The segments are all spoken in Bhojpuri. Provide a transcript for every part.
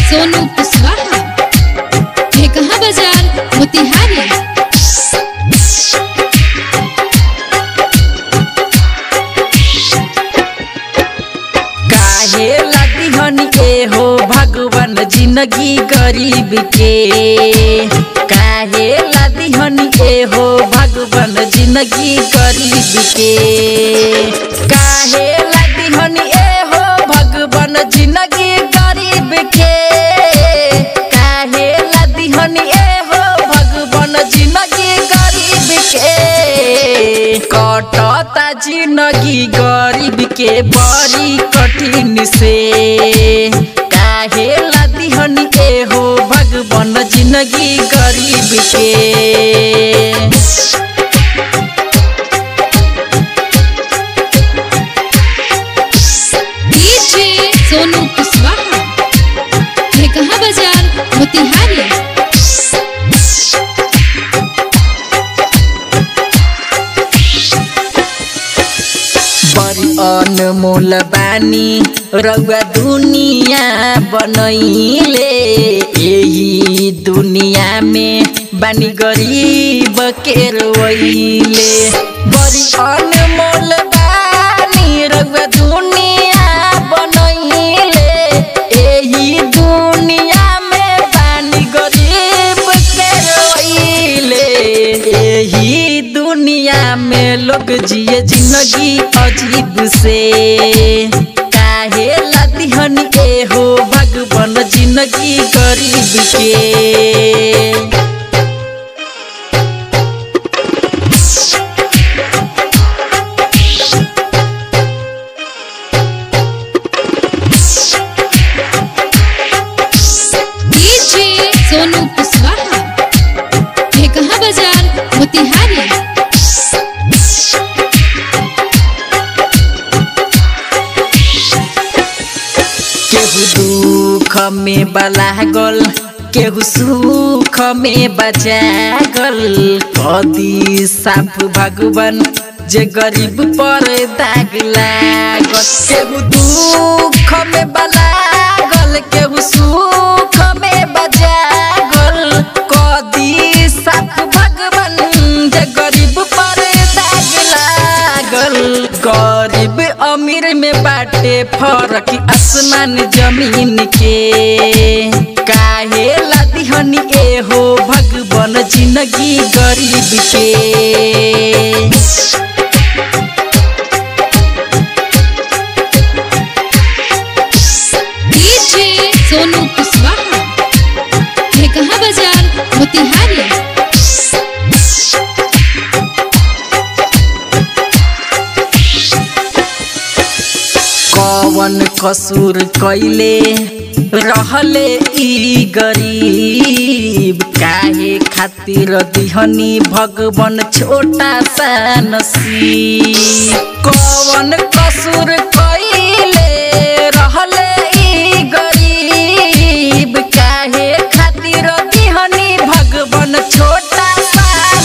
सोनू कुशवाहा कहाँ बाजार मोतिहारी काहे लादी हनी के हो भगवान जिंदगी गरीब के काहे लादी हनी के हो भगवान जिंदगी गरीब के काहे लादी हनी ए हो भगवान जिंदगी गरीब के काहे लादी हनी ए हो भगवान जिंदगी गरीब के कटता जिंदगी गरीब के बड़ी कठिन से काहे लादी हनी के हो भगवान जिंदगी गरीब के डीजे सोनू कुशवाहा कहाँ बाजार मोतिहारी बड़ी अनमोल बानी रउआ दुनिया बनैले यही दुनिया में बानी गरीब के रोइले बड़ी अनमोल बानी रउआ दुनिया बनैले यही दुनिया में बानी गरीब के रोइले यही दुनिया में लोग जिए जिंदगी अजीब से काहे लाती हनी के हो भगवान जिंदगी गरीब के डीजे सोनू कुशवाहा कहाँ बाजार मोतिहारी केहू दुख में बलागल केहू सुख में बजागल कदी साफ भगवान जे गरीब पर दाग लागल केहू दुख में बलागल केहू सुख में बजागल कदी साफ भगवान जे गरीब पर दाग लागल गरीब अमीर में बाटे फरक आसमान जमीन के काहे लादी हनी ए हो भगवान जिंदगी गरीब के डीजे सोनू कुशवाहा कहाँ बाजार मोतिहारी कवन कसूर कैले रहले ई गरीब काहे खातिर दिहनी भगवान छोटा सा नसीब कवन कसूर कैले रहले ई गरीब काहे खातिर दिहनी भगवान छोटा सा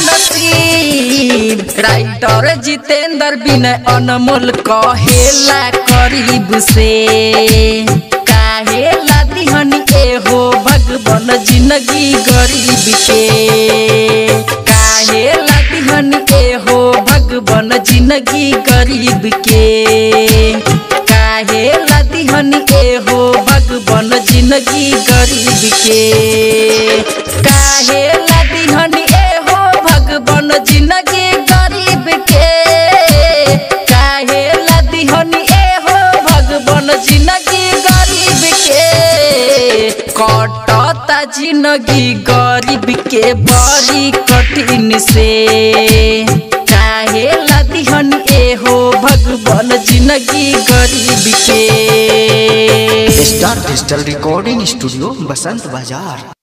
नसीब राइटर जितेंद्र विनय अनमोल कहेला करीब से काहे लादी हनी ए हो भगवान जिंदगी गरीब के काहे लादी हनी ए हो भगवान जिंदगी गरीब के काहे लादी हनी ए हो भगवान जिंदगी गरीब के काहे लादी हनी ए हो भगवान जिंदगी गरीब के काहे लादी हनी ए हो भगवान जिंदगी गरीब के कटता जिंदगी गरीब के बड़ी कठिन से काहे लादी हनी ए हो भगवान जिंदगी गरीब के star digital recording studio Basant बाजार